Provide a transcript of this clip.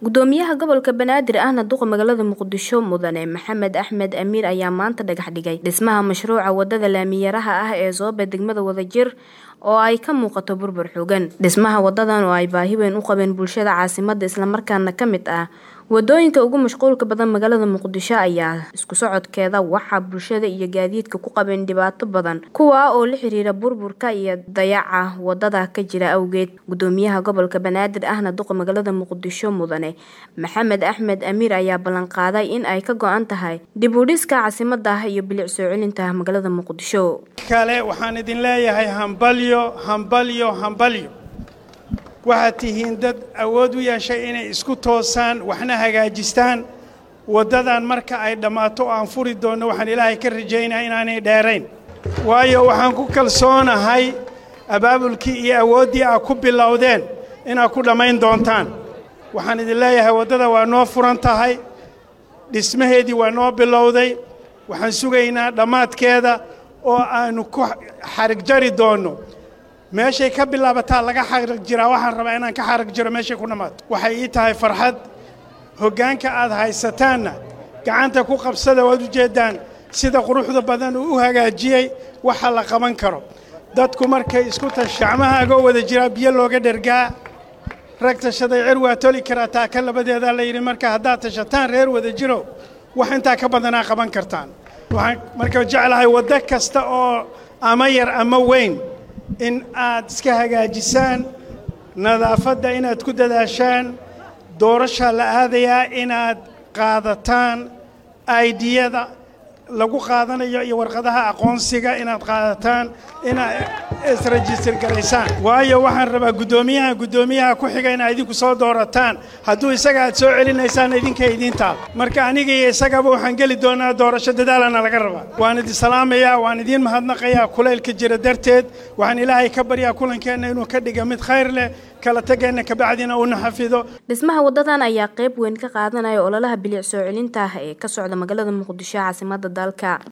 gudoomiyaha gobolka banaadir ahna duqa magaalada muqdisho mudane maxamed axmed amiir ayaa maanta dhagax dhigay dhismaha mashruuca wadada laamiyaraha ah ee soobe degmada wadajir oo ay ka muuqato burbur xoogan dhismaha wadadan oo ay baahi weyn u qabeen bulshada caasimada islamarkaana ka mid ah wadooyinka ugu mashquulka badan magaalada muqdisho ayaa isku socodkeeda waxaa bulshada iyo gaadiidka ku qabeen dhibaato badan kuwaa oo la xiriira burburka iyo dayaca wadada ka jira awgeed gudoomiyaha gobolka banaadir ahna duqa magaalada muqdisho mudane maxamed axmed amiir ayaa ballanqaaday in ay ka go-an tahay dib u dhiska caasimada iyo bilic soo celinta magaalada muqdisho kale waxaan idin leeyahay hambalyo hambalyo hambalyo waxaad tihiin dad awood u yeeshay inay isku toosaan waxna hagaajistaan waddadan marka ay dhammaato oo aan furi doonno waxaan ilaahay ka rajaynaa inaanay dheerayn waayo waxaan ku kalsoonahay abaabulkii iyo awooddii aad ku bilowdeen inaad ku dhammayn doontaan waxaan idin leeyahay waddada waa noo furan tahay dhismaheedii waa noo bilowday waxaan sugaynaa dhammaadkeeda oo aannu ku xarig jari doonno meeshay ka bilaabataa laga xarag jiraa waxaan rabaa inaan ka xarag jiro meeshay ku dhammaato waxay ii tahay farxad hoggaanka aad haysataanna gacanta ku qabsada waad u jeeddaan sida quruxda badan uu u hagaajiyey waxa la qaban karo dadku markay isku tash gacmahaagoo wada jiraa biyo looga dhergaa rag tashaday cer waa toli karaa taaka labadeedaa la yidhi marka haddaad tashataan reer wada jiro wax intaa ka badanaa qaban kartaan waxaan marka jeclahay waddo kasta oo ama yar ama weyn in aad iska hagaajisaan nadaafadda inaad ku dadaashaan doorashaa la aadayaa inaad qaadataan aidiyada lagu qaadanayo iyo warqadaha aqoonsiga inaad qaadataan inaad isrejistar garaysaan waayo waxaan rabaa guddoomiyaha guddoomiyaha ku xiga inaad idinku soo doorataan hadduu isaga aad soo celinaysaan idinka idiintaal marka aniga iyo isagaba waxaan geli doonaa doorasho dadaalana laga rabaa waan idin salaamayaa waan idiin mahadnaqayaa kulaylka jira darteed waxaan ilaahay ka baryaa kulankeenna inuu ka dhiga mid khayr leh kala tageenna kabacdina uuna xafido dhismaha wadadan ayaa qayb weyn ka qaadanaya ololaha bilic soo celinta ah ee ka socda magaalada muqdisho caasimada dalka